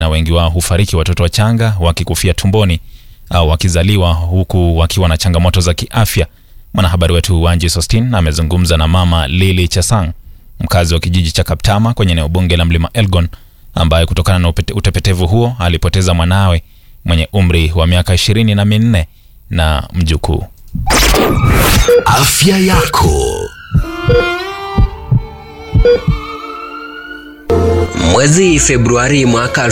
na wengi wao hufariki watoto wachanga wakikufia tumboni au wakizaliwa huku wakiwa na changamoto za kiafya. Mwanahabari wetu Wanji Sostin amezungumza na mama Lili Chesang, mkazi wa kijiji cha Kaptama kwenye eneo bunge la Mlima Elgon, ambaye kutokana na upete- utepetevu huo alipoteza mwanawe mwenye umri wa miaka ishirini na minne na mjukuu. Afya yako. Mwezi Februari mwaka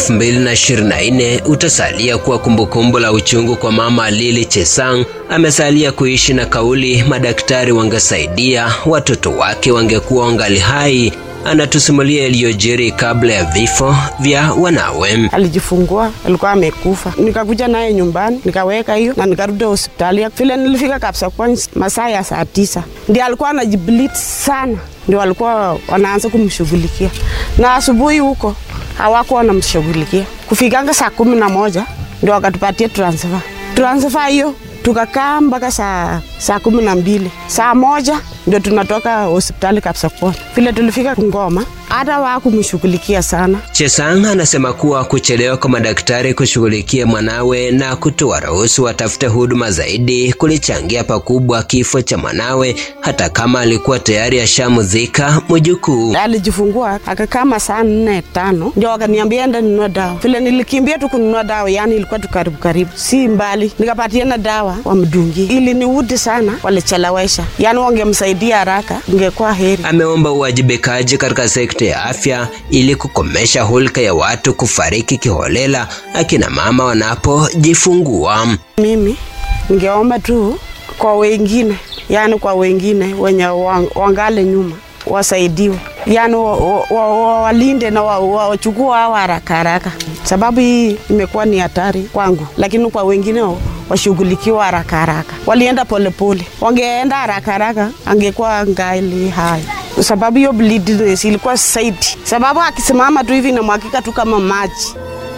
2024 utasalia kuwa kumbukumbu la uchungu kwa mama Lili Chesang. Amesalia kuishi na kauli madaktari wangesaidia watoto wake wangekuwa wangali hai. Anatusimulia yaliyojiri kabla ya vifo vya wanawe. alijifungua alikuwa amekufa. Nikakuja naye nyumbani nikaweka hiyo na nikarudi hospitali. Vile nilifika kabisa kwa masaa ya saa tisa ndio alikuwa anajiblit sana, ndio walikuwa wanaanza kumshughulikia, na asubuhi huko hawakuwa wanamshughulikia. Kufikanga saa kumi na moja ndio wakatupatia transfer. Transfer hiyo tukakaa mpaka saa, saa kumi na mbili saa moja ndio tunatoka hospitali kabisa kwa vile tulifika Ngoma, hata wakumshughulikia sana Chesang anasema kuwa kuchelewa kwa madaktari kushughulikia mwanawe na kutoa ruhusu watafute huduma zaidi kulichangia pakubwa kifo cha mwanawe, hata kama alikuwa tayari ashamzika mjukuu. alijifungua akakaa masaa nne tano, ndio wakaniambia enda nunua dawa. Vile nilikimbia tu kununua dawa, yani ilikuwa tu karibu karibu, si mbali, nikapatiana dawa wamdungi. Ili niudi sana, walichelewesha, yani wangemsaidia haraka, ingekuwa heri. Ameomba uwajibikaji katika sekta ya afya ili kukomesha hulka ya watu kufariki kiholela akina mama wanapojifungua. Mimi ningeomba tu kwa wengine, yani kwa wengine wenye wang- wangale nyuma wasaidiwe, yani walinde wa, wa, wa, walinde na wachukua wa, wachukue hao haraka haraka, sababu hii imekuwa ni hatari kwangu, lakini kwa wengine wa- washughulikiwa haraka haraka. Walienda polepole, wangeenda haraka haraka angekuwa ngali hai kwa sababu hiyo bleediness ilikuwa zaidi, sababu akisimama tu hivi inamwagika tu kama maji.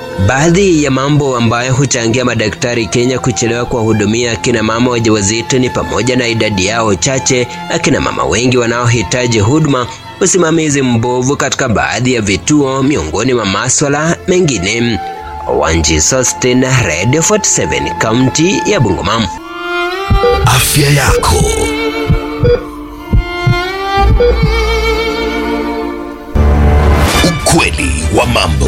Baadhi ya mambo ambayo huchangia madaktari Kenya kuchelewa kuwahudumia akina mama wajawazito ni pamoja na idadi yao chache, akina mama wengi wanaohitaji huduma, usimamizi mbovu katika baadhi ya vituo, miongoni mwa maswala mengine. Wanji Sostin, Radio 47, kaunti ya Bungoma. Afya yako. Ukweli wa mambo.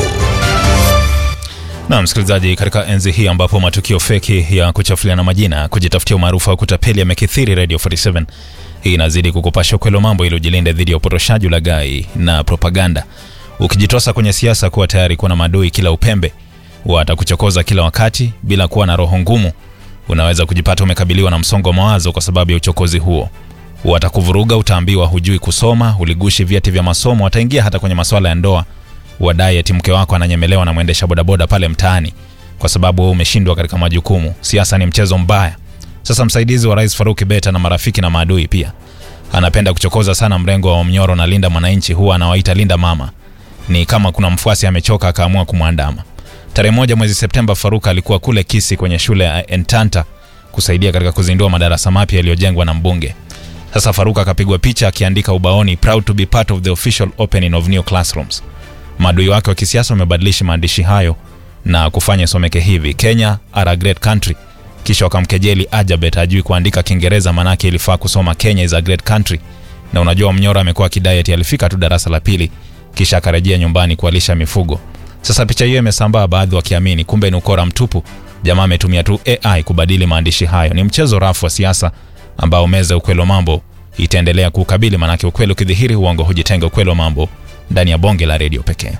Na msikilizaji, katika enzi hii ambapo matukio feki ya kuchafuliana majina, kujitafutia umaarufu wa kutapeli yamekithiri, Radio 47 hii inazidi kukupasha ukweli wa mambo ili ujilinde dhidi ya upotoshaji, ulaghai na propaganda. Ukijitosa kwenye siasa, kuwa tayari kuwa na maadui kila upembe, watakuchokoza kila wakati bila kuwa na roho ngumu. Unaweza kujipata umekabiliwa na msongo wa mawazo kwa sababu ya uchokozi huo. Watakuvuruga, utaambiwa hujui kusoma, uligushi vyeti vya masomo, wataingia hata kwenye masuala ya ndoa wadai eti mke wako ananyemelewa na mwendesha bodaboda pale mtaani kwa sababu wewe umeshindwa katika majukumu. Siasa ni mchezo mbaya. Sasa msaidizi wa rais Faruk Beta na marafiki na maadui pia anapenda kuchokoza sana mrengo wa Mnyoro na Linda Mwananchi, huwa anawaita Linda Mama. Ni kama kuna mfuasi amechoka akaamua kumwandama. Tarehe moja mwezi Septemba, Faruk alikuwa kule Kisi kwenye shule ya Entanta kusaidia katika kuzindua madarasa mapya yaliyojengwa na mbunge. Sasa Faruk akapigwa picha akiandika ubaoni, proud to be part of the official opening of new classrooms. Maadui wake wa kisiasa wamebadilisha maandishi hayo na kufanya isomeke hivi: Kenya are a great country. Kisha wakamkejeli Ajabet ajui kuandika Kiingereza, manake ilifaa kusoma Kenya is a great country. Na unajua Mnyora amekuwa akidai eti alifika tu darasa la pili kisha akarejea nyumbani kualisha mifugo. Sasa picha hiyo imesambaa, baadhi wakiamini kumbe ni ukora mtupu. Jamaa ametumia tu AI kubadili maandishi hayo. Ni mchezo rafu wa siasa ambao meza ukweli wa mambo itaendelea kuukabili, manake ukweli ukidhihiri, uongo hujitenga. Ukweli wa mambo ndani ya bonge la redio pekee.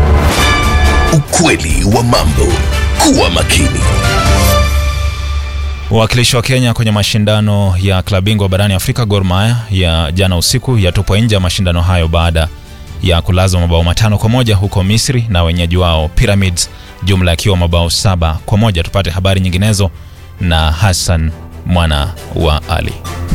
Ukweli wa mambo. Kuwa makini. Wawakilishi wa Kenya kwenye mashindano ya klabu bingwa barani Afrika Gor Mahia ya jana usiku yatupwa nje ya mashindano hayo baada ya kulazwa mabao matano kwa moja huko Misri na wenyeji wao Pyramids, jumla yakiwa mabao saba kwa moja. Tupate habari nyinginezo na Hassan mwana wa Ali.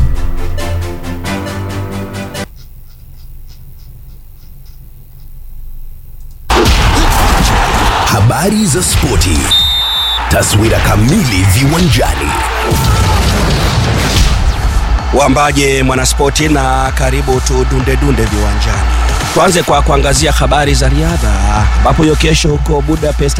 Habari za spoti. Taswira kamili viwanjani. Wambaje mwanaspoti, na karibu tu dunde dunde viwanjani. Tuanze kwa kuangazia habari za riadha, ambapo hiyo kesho huko Budapest